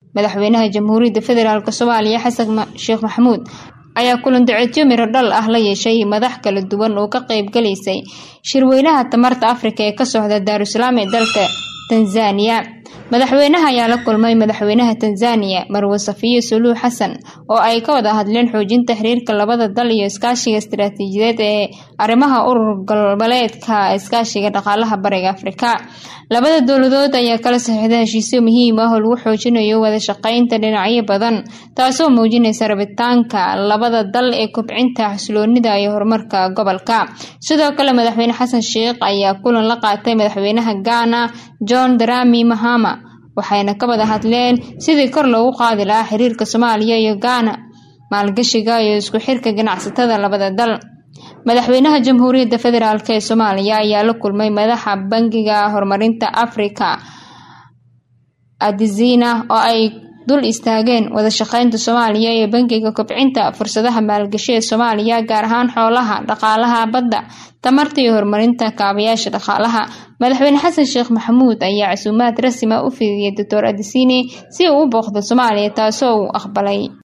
madaxweynaha jamhuuriyadda federaalk soomaaliya xasan sheekh maxamuud ayaa kulan duceedyo miro dhal ah la yeeshay madax kala duwan oo ka qayb galaysay shirweynaha tamarta afrika ee ka socda daarusalaam ee dalka tanzaniya madaxweynaha ayaa la kulmay madaxweynaha tanzaniya marwe safiyo suluux xasan oo ay ka wada hadleen xoojinta xiriirka labada dal iyo iskaashiga istaraatiijiyadeed ee arrimaha urur goboleedka iskaashiga dhaqaalaha bariga afrika labada dowladood ayaa kala saxiixda heshiisyo muhiim ah oo lagu xoojinayo wada shaqeynta dhinacyo badan taasoo muujinaysa rabitaanka labada dal ee kobcinta xasiloonida iyo horumarka gobolka sidoo kale madaxweyne xasan sheekh ayaa kulan la qaatay madaxweynaha ghana john darami mahama waxayna ka wada hadleen sidii kor loogu qaadi lahaa xiriirka soomaaliya iyo ghana maalgashiga iyo isku xirka ganacsatada labada dal madaxweynaha jamhuuriyadda federaalk ee soomaaliya ayaa la kulmay madaxa bangiga horumarinta afrika adizina oo ay dul istaageen wada shaqeynta soomaaliya iyo bangiga kobcinta fursadaha maalgashi ee soomaaliya gaar ahaan xoolaha dhaqaalaha badda tamarta iyo horumarinta kaabayaasha dhaqaalaha madaxweyne xasan sheekh maxamuud ayaa casuumaad rasmi ah u fidiyay doctor adisine si uu u booqdo soomaaliya taasoo uu aqbalay